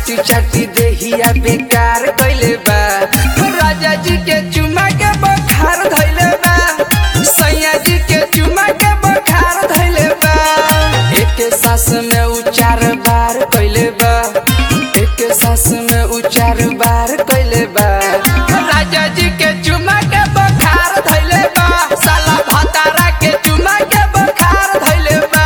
चाटी चाटी देहिया बेकार कइले बा राजा जी के चुमा के बखार धइले बा सैया जी के चुमा के बखार धइले बा एक सास में उ चार बार कइले बा एक सास में उ चार बार कइले बा राजा जी के चुमा के बखार धइले बा साला भतारा के चुमा के बखार धइले बा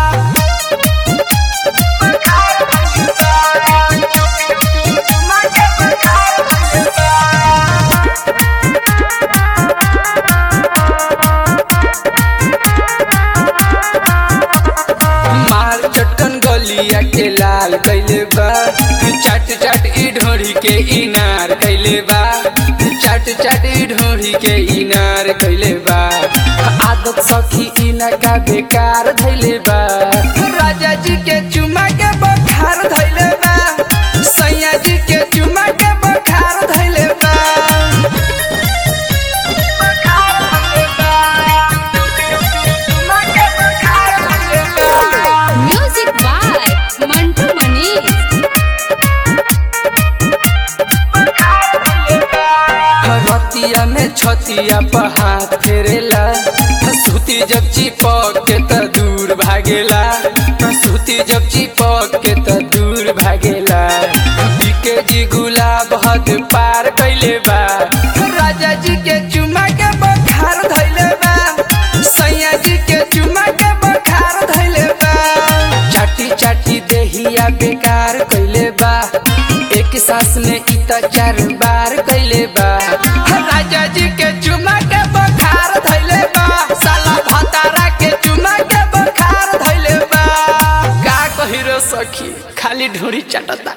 मार चटकन गलिया के लाल कैले बा चाट चाट ई ढोरी के इनार कैले बा चाट चाट ई ढोरी के इनार कैले बा आदत सखी इना का बेकार धैले बा राजा जी के चुमा के बखार धैले बा सैया जी के चुमा के बखार धैले बा Music by Mantu Mani. रतिया में छतिया पर हाथ फेरेला सूती जब चिपक के त दूर भागेला सूती जब चिपक के त दूर भागेला बीके जी गुलाब हद पार कैले बा राजा जी के चुमा के बखार धैले बा सैया जी के चुमा के बखार धैले बा चाटी चाटी देहिया बेकार कैले बा एक सांस में इ त चार बार कैले बा राजा जी के चुमा के बखार धैले बा साला भतारा के चुमा के बखार धैले बा का कहिरो सखी खाली ढोरी चाटता